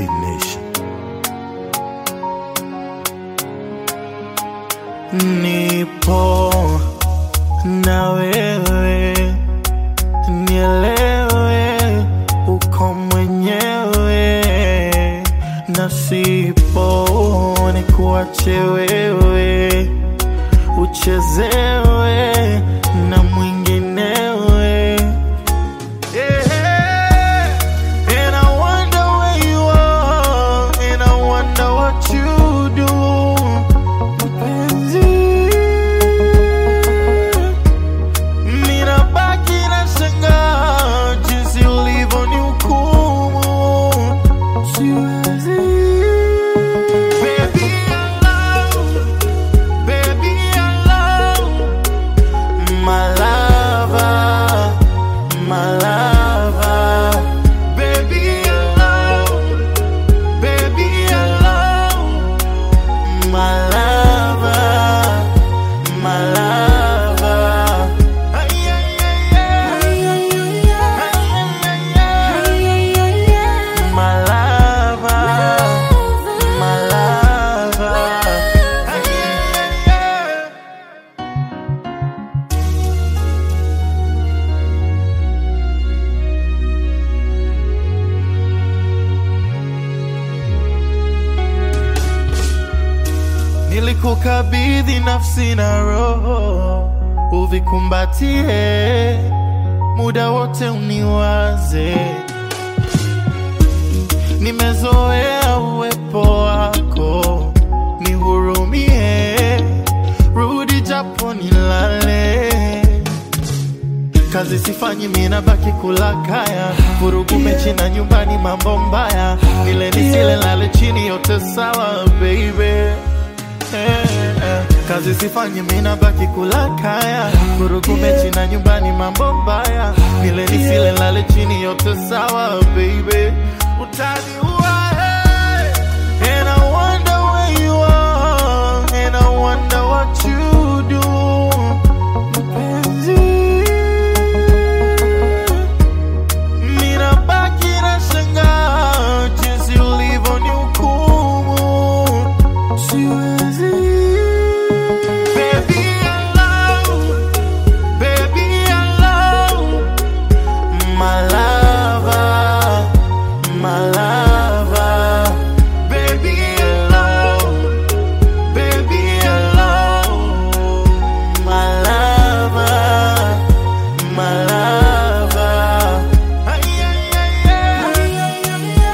T Nation. Nipo na wewe, nielewe, uko mwenyewe, na sipo nikuache wewe, uchezewe na mwinginewe. Yeah. And I wonder where you are, and I wonder what you do. Mpenzi, ninabaki nashangaa jinsi ulivyonihukumu. Siwezi. Baby, I love, baby, I love my lover, my lover. Baby, I love, baby, I love my lover, my lover. Ay, ay, ay, ay. Ay, ay, ay, ay. My lover, my lover. Ay, ay, ay, ay. Nilikukabidhi nafsi na roho, uvikumbatie muda wote, uniwaze. Nimezoea uwepo wako, nihurumie, rudi japo nilale. Kazi sifanyi mina baki kula kaya, vurugu mechi na nyumbani, mambo mbaya, nile nisile, lale chini, yote sawa baby. Eh, eh. Kazi sifanyi mina baki kula kaya, vurugu mechi na nyumbani, mambo mbaya, nile nisile, lale chini, yote sawa baby. Utaniua hey. And I wonder where you are, and I wonder what you do. Mpenzi, ninabaki nashangaa jinsi ulivyonihukumu. Siwezi. Baby, I love, baby, I love my lover, my lover. Baby, I love, baby, I love my lover, my lover. Ay, ay, ay, ay.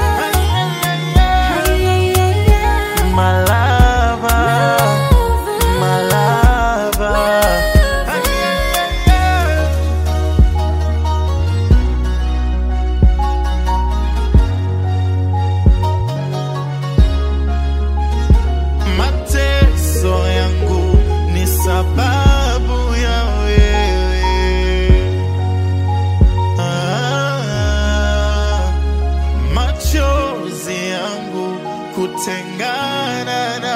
Ay, ay, ay, ay. My lover, my lover. Ay, ay, ay, ay. Mateso yangu ni sababu ya wewe. Ah, machozi yangu kutengana na